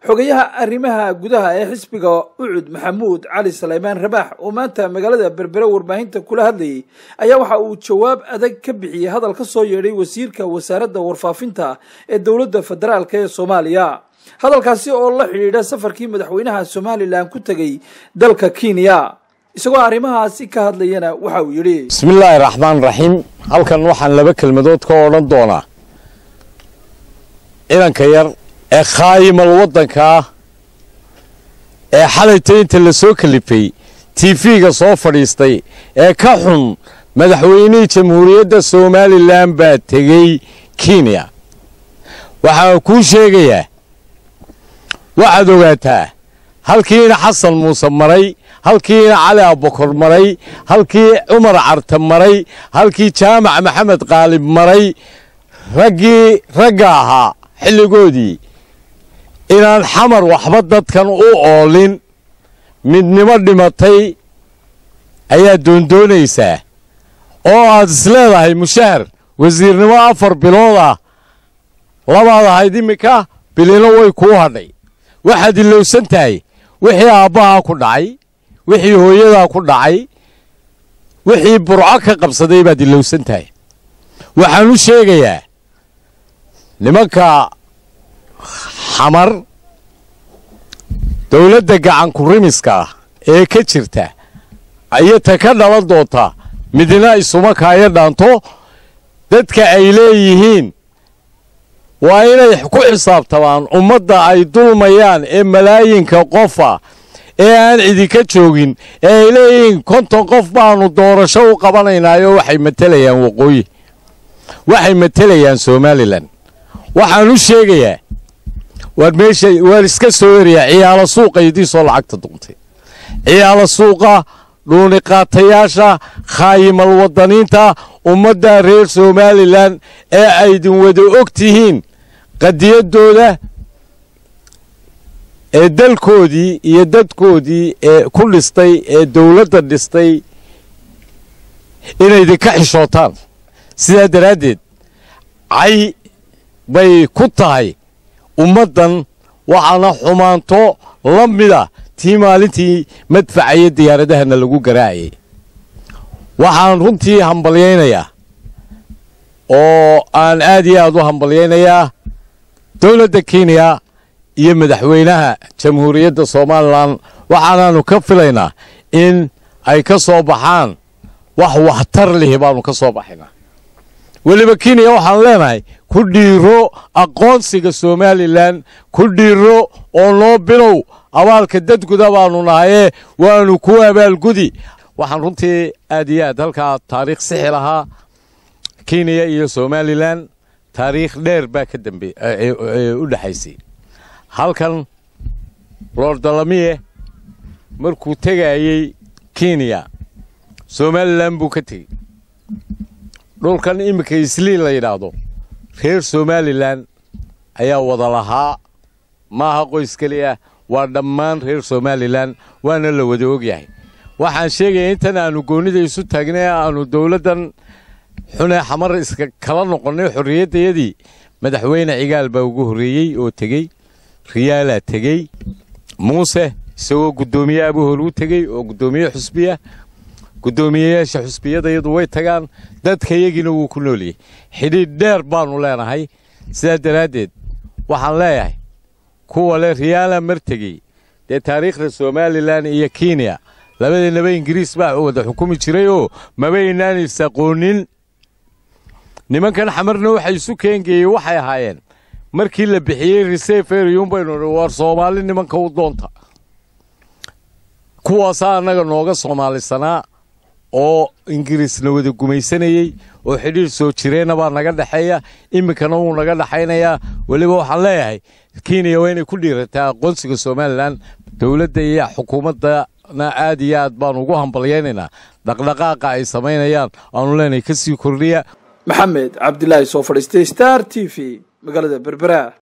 xogayaha arrimaha gudaha ee xisbiga ucud maxamuud cali saleymaan rabaax oo maanta magaalada berbere warbaahinta kula hadlayay ayaa waxa uu jawaab adag ka bixiyey hadal ka soo yeedhay wasiirka wasaaradda warfaafinta ee dowladda federaalk ee soomaaliya hadalkaasi oo la xidhiidha safarkii madaxweynaha somalilan ku tegay dalka kenya isagoo arrimahaasi ka hadlayana waxa uu yidhi bismillaahi raxmaan raxiim halkan waxaan laba kelmadood ka odhan doonaa ciidanka yar ee khaayimal waddanka ah ee xalayta inta la soo kalifay tiifiga soo fadhiistay ee ka xun madaxweynihii jamhuuriyadda somalilan baa tegey kenya waxaan kuu sheegayaa waxaad ogaataa halkiina xasan muuse maray halkiina cali abukor maray halkii cumar carte maray halkii jaamac maxamed qaalib maray raggii ragga ahaa xilligoodii inaan xamar waxba dadkan u oolin midnimo dhimatay ayaad doondoonaysaa oo aad isleedahay mushahar wasiirnimo afar bilood ah labaad ahayd iminka bilino way kuu hadhay waxaad ilowsan tahay wixii aabbahaa ku dhacay wixii hooyadaa ku dhacay wixii burco ka qabsaday baad ilowsan tahay waxaan u sheegayaa nimanka xamar dowladda gacankurimiska ah ee ka jirta iyo ta ka dhalan doonta midna isuma kaayo dhaanto dadka ay leeyihiin waa inay ku xisaabtamaan ummadda ay dulmayaan ee malaayinka qofa ee aan idinka joogin ee ay leeyihiin konton qof baanu doorasho u qabanaynaayo waxay matelayaan waqooyi waxay matelayaan somalilan waxaan u sheegayaa waar meesha waan iska soo erayaa ciyaalo suuqa idiisoo lacagta duntay ciyaalo suuqa dhuuniqaatayaasha khaayimal wadaniinta ummadda reer somalilan ee aydin wada og tihiin qadiyaddooda ee dalkoodii iyo dadkoodii ee ku dhistay ee dowladda dhistay inaydinka xishootaan sidaa daraaddeed cay bay ku tahay ummaddan waxaana xumaanto la mida tii maalintii madfacaya diyaaradahana lagu garaacayay waxaan runtii hambalyaynayaa oo aan aad iyo aad u hambalyaynayaa dowladda kenya iyo madaxweynaha jamhuuriyadda somalilan waxaanaannu ka filaynaa in ay ka soo baxaan wax waxtar lihi baannu ka soo baxaynaa weliba kenya waxaan leenahay ku dhiiro aqoonsiga somalilan ku dhiiro oo noo bilow abaalka dadguda baannu nahayee waannu ku abaalgudi waxaan runtii aad iyo aad halkaa taariikh sixi lahaa kenya iyo somalilan taariikh dheer baa ka dambe u dhexaysay halkan loordalamiye markuu tegayey kenya somalilan buu ka tegey dhulkan iminka isliin la yidhaahdo reer somalilan ayaa wada lahaa maaha qoys keliya waa dhammaan reer somalilan waana la wada ogyahay waxaan sheegaya intan aanu goonnida isu taagnay aanu dowladdan xunee xamar iska kala noqonnay xorriyaddayadii madaxweyne cigaal baa ugu horreeyey oo tegey riyaalaa tegey muuse isagoo guddoomiye abuhor u tegey oo guddoomiye xusbiya guddoomiyeyaasha xusbiyadayadu way tagaan dadkayagiina wuu ku nooliyey xidhiidh dheer baannu leenahay sidaa daraaddeed waxaan leeyahay kuwa le riyaala mar tegey dee taariikhda somalilan iyo kenya labadiinaba ingiriis baa wada xukumi jiray oo mabaynaan isaqoonin nimankan xamarna waxa isu keengeeyey waxay ahaayeen markii la bixiyey reseferiyun baynu war soomaali nimanka u doonta kuwaasaa annaga nooga soomaalisanaa oo ingiriisna wada gumaysanayey oo xidhiir soo jireenna baa naga dhexeeya iminkana wuu naga dhexaynayaa weliba waxaan leeyahay kenya waa inay ku dhiirataa aqoonsiga somalilan dowladda iyo xukuumaddana aad iyo aad baanu ugu hambalyaynaynaa dhaqdhaqaaqa ay samaynayaan aanu leenahay ka sii kordhiya maxamed cabdilaahi soo fadhiistay star t v magaalada berbera